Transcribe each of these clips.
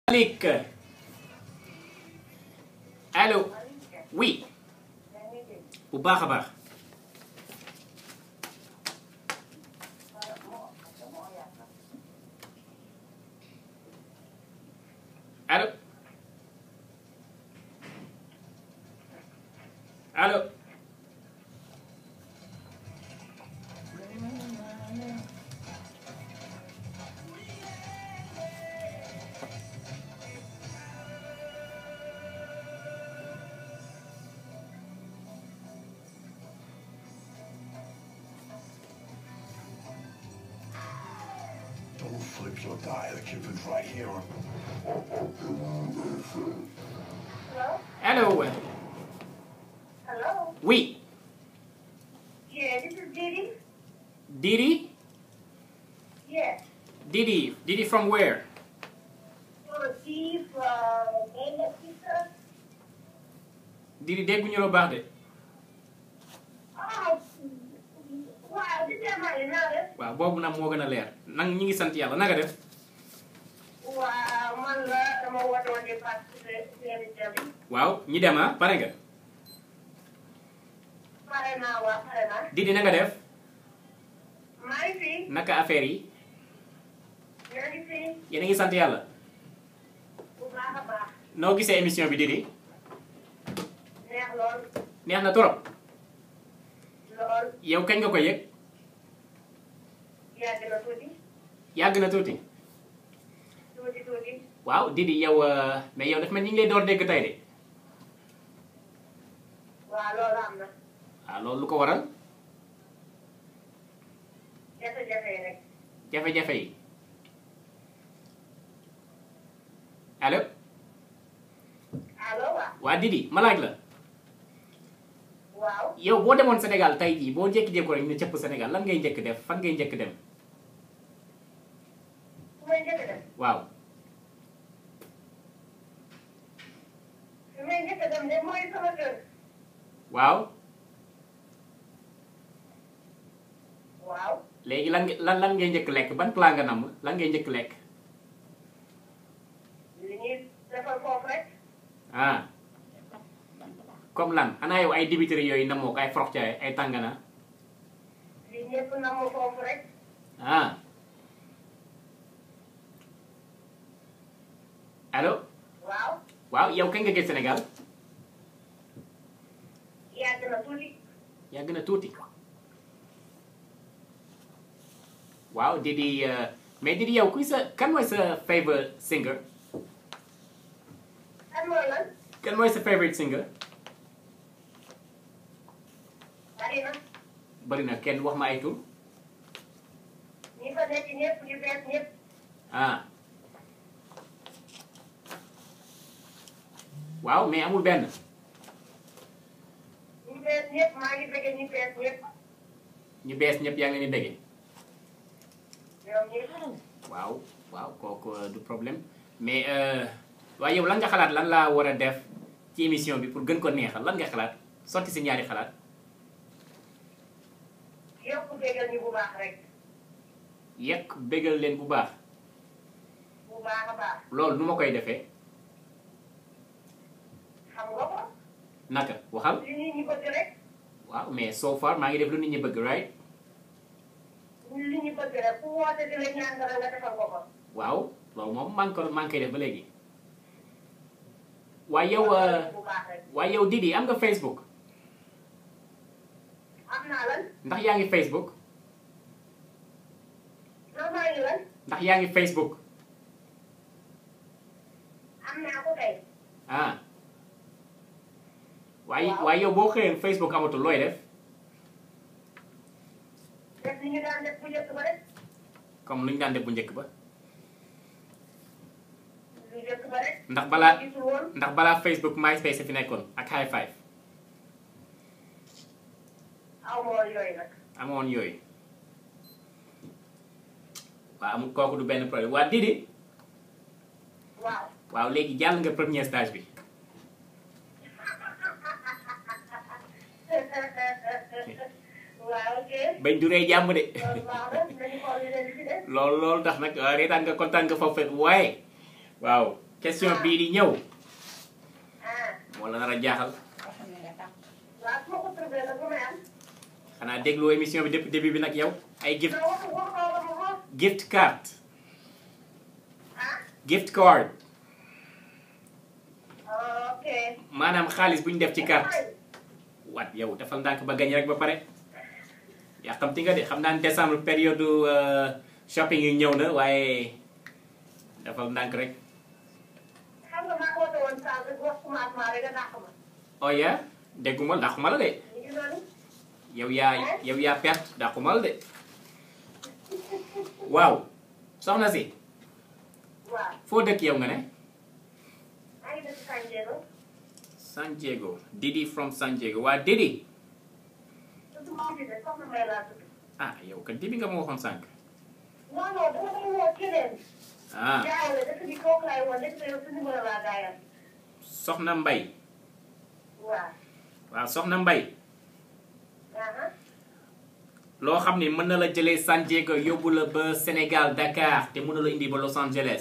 Malick allo oui bu baax a baax allo allo Don't flip your die. The Cupid's right here. Hello? allo Hello? oui Yeah, this is Didi. Didi Yes. Didi Didi from where So, Didi from Dana Pizza. Didi dégguñu la baax de Oh, wow, this is my another. waaw boobu nag moo gën a leer nag ñi ngi sant yàlla naka def Wow, man la dama woote woon di participer ci émission bi. waaw ñi dem ah pare nga Pare naa waa pare naa. Didi na nga def maa ngi fi. naka affaire yi ñoo ngi fi. yéen a ngi sant yàlla bu baax a baax. noo gisee émission bi Didi neex lool. neex na trop lool. yow kañ nga ko yëg yàgg na tuuti. yàgg na tuuti tuuti tuuti. waaw Didi yow euh, mais yow daf mel ni ñu ngi lay door dégg tey de waaw loolu am na. waaw loolu lu ko waral jafe-jafe yi rek. jafe-jafe yi allo allo waaw. waa Didi ma laaj la waaw. yow boo demoon Sénégal tey jii boo jékki-jékki rek ne cëpp Sénégal lan ngay njëkk def fan ngay njëkk dem fu may njëkk dem. waaw fu may njëkk dem de mooy sama kër. waaw waaw. léegi lan nga- lan lan ngay njëkk lekk ban plat nga namm lan ngay njëkk lekk li ñuy defal foofu rek. ah comme lan anaa yow ay dibiteri yooyu namoo ko ay foroxcaay ay tàngana li ñëpp namm foofu rek. ah allo waaw. waaw yow kañ nga gis Sénégal yàgg na tuuti. yàgg na tuuti waaw Didi euh, mais Didi yow kuy sa kan mooy sa favorite singer kan mooy lan. kan mooy sa favorite singer bari na. bari na kenn wax ma ay tur ñi fa nekk ñëpp ñu bees ñëpp. ah waaw mais amul benn ñu bees ñëpp maa ngi bëgg ñu bees ñëpp. ñu bees ñëpp yaa ngi leen di déggee ñoom ñëpp. waaw waaw kooku euh, du problème mais euh, waaye yow lan nga xalaat lan laa war a def ci émission bi pour gën ko neexal lan nga xalaat sotti si ñaari xalaat yokk bëggal ñu bu baax rek. yekk bégal leen bu baax bu baax a baax. loolu nu ma koy defee xam nga ko. naka waxal li nit ñi bëgg rek. waaw mais so far maa ngi def lu nit ñi bëgg right li ñu bëgg rek ku woote di la ñaan dara nga defal ko ko. waaw loolu moom maa ngi ko maa ngi koy def ba léegi waaye yow euh, bu baax rek. waaye yow Didi am nga Facebook am naa lan. ndax yaa ngi Facebook non maa ngi lan. ndax yaa ngi Facebook am naa ko kay. ah waaye Waaw. waaye yow boo xëyee Facebook amatul looy def def li ñu daan def bu njëkk ba rek. comme lu ñu daan def bu njëkk ba lu njëkk ba rek. ndax balaa gisul woon. ndax balaa Facebook MySpace fi nekkoon ak High Five aw ma woon yooyu nag. amoon yooyu waaw amul kooku du benn problème waa Didi waaw. waaw léegi jàll nga premier stage bi waaw ok. bañ duree jàmm de loolu baax na nañu xool li leen di def. loolu loolu tax nag waaw reetaan nga kontaan nga foofu waaye waaw question bii di ñëw ah moo la nar a jaaxal Koo xam ne nga tàpp. waaw su ma ko trouvé nag lu may am. xanaa dégloo émission bi depuis début bi nag yow ay gift non waxu waxu ko waxu ko. gift card ah gift card ok. maanaam xaalis bu ñu def ci carte waat yow defal ndànk ba gañ rek ba pare yàqamti nga de xam naa ne décembre période euh, shopping yi ñëw na waaye defal ndànk rek xam nga maa ko woote woon sànq wax commencement rek nga dàq ma. oh yeah dégguma dàquma la de ñu ngi noonu. yow yaa yow yaa perte dàquma la de waaw soxna si waaw. foo dëkk yow nga ne maa ngi dëkk San Diego. San Diego Didi from San Diego waa Didi tudd maa ngi de soxna Mbaye laa tudd. ah yow kat Didi nga ma waxoon sànq non non dama doon woo keneen. ah jaawale dëkk bi kooku laay woon dëkk bi yow sa numéro laa gaayal. soxna Mbay waaw. waaw soxna Mbay aha loo xam ne mën na la jëlee San Diego yóbbu la ba Sénégal Dakar te mën na la indi ba Los Angeles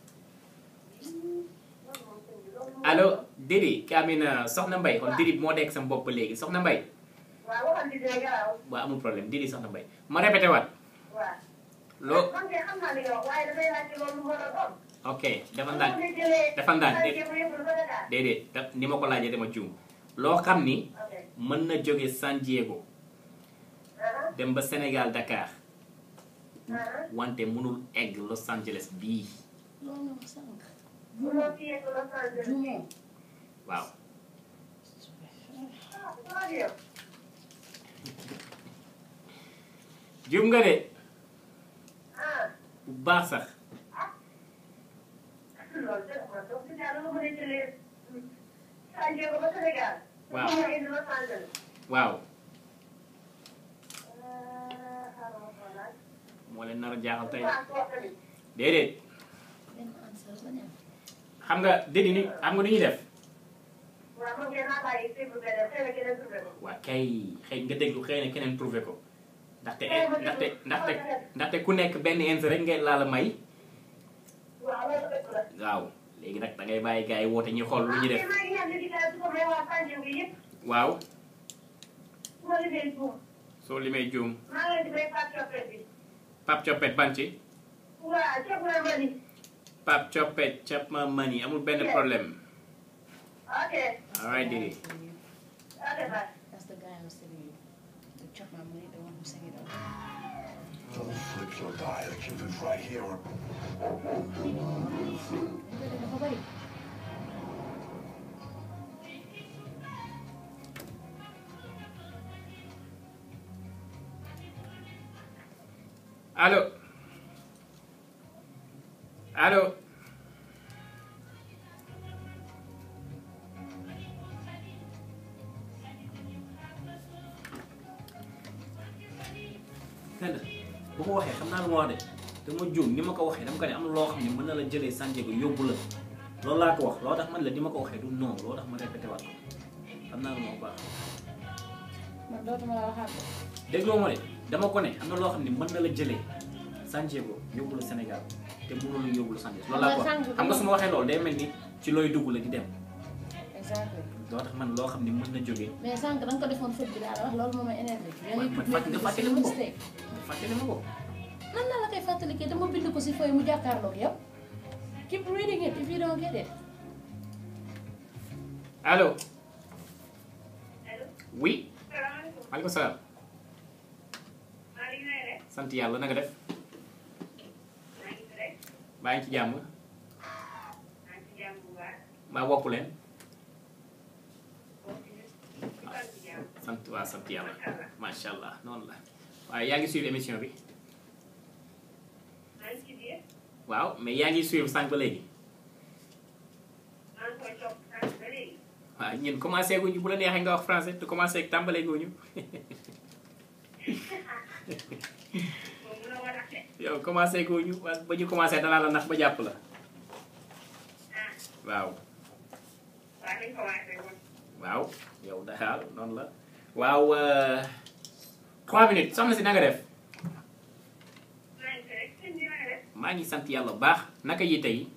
allo Didi Kamina soxna Mbay kon Didi moo dekk sama bopp ba léegi soxna Mbay waaw waxal di dee garaaw. waaw amul problème Didi soxna Mbay ma répété waat waaw. loo man de xam naa li nga wax waaye dafay laajte loolu lu mën a doon. ok dafa ndànk Mu ngi jëlee dafa ndànk San déet Diego yóbbu ba Dakar. déedéet da- ni ma ko laajee dama juum loo xam ni ok. mën na jóge San Diego aha dem ba Sénégal Dakar aha wante mënul egg Los Angeles bii Loolu nga wax sànq. munoo fi yegg Los Angeles. Juumoo. waaw ah waaw yow. juum nga de ah bu baax sax loolu de man donc si daal lu mën a jëlee San Diego ba Sénégal. Waaw. mu mën a indi Los Angeles. waaw ah xaaral ma xoolaat. moo leen nar a jaaxal tey waaw kooku tamit. déedéet Benn answer ba ne am. xam nga Didi ni xam nga nu ñuy def waaw man ngeen naa bàyyi déglu beneen xëy na keneen trouvé ko. waa kay xëy nga déglu xëy na keneen trouvé ko ndaxte ndaxte ndaxte ndaxte ku nekk benn info rek ngay laa la may waaw loolu dëgg la. waaw léegi nag da ngay bàyyi gars yi woote ñu xool lu ñu def ah maa ngi ñaan léegi daal su ko may waa San Diego yëpp. waaw su ma liggéey buum. soo limee juum maa ngi leen di may Pape Coppet bi. Pape Coppet ban ci waaw ceeb na ma ni. Pape Coppet cap ma mani amul benn problème ok. alright Didi ok bye. That's the guy I was telling you. The chop my money, the one who sang it out. Don't flip your die. The kid is right here. Léegi dafa bari. allo allo fenn bu ko waxee xam naa lu ma wax de dama juum ni ma ko waxee dama ko ne am na loo xam ne mën na la jëlee San Diego yóbbu la loolu laa ko wax loo tax man la ni ma ko waxee du non loo tax ma répété waat ko xam naa lu ma baax Man dootuma la waxaat ko. dégloo ma de dama ko ne am na loo xam ne mën na la jëlee San Diego yóbbu la Sénégal te mënul la yóbbu la San Diego loolu laa ko wax xam nga su ma waxee loolu day mel ni ci looy dugg la di dem Exactly. loo tax man loo xam ne mën na jógee mais sànq da nga ko defoon fët bi daal wax loolu moo ma énervé. yaa ngi man tudd fàtte nga fàttali ma ko mistake. nga fàttali ma ko nan la la koy fàttalikee dama bind ko si fooy mu jàkkaarloog yow. keep reading it if you don't get it. allo allo. oui salaamaaleykum. maaleykum salaam maa ngi lay rek. sant yàlla na nga def maa ngi rek. baa ngi ci jàmm maa ngi ci jàmm bu baax. maa wokku leen boo ci maa ngi ci jàmm. sant waa sant yàlla macha allah noonu la waaye yaa ngi suivre émission bi maa ngi ci biir. waaw mais yaa ngi suivre sànq ba léegi maa ngi koy topp sànq ba léegi. waaw ñun commencé guñu bu la neexee nga wax français te commencé tàmbalee guñu moom mun a war a xe. yow commencé guñu wa- ba ñu commencé danaa la nax ba jàpp la ah waaw waa nañ ko waatee woon. waaw yow daal noonu la waaw euh, trois minutes soxna si na nga def maa ngi fi rek sëñ bi na nga def. maa ngi sant yàlla bu baax naka yi tey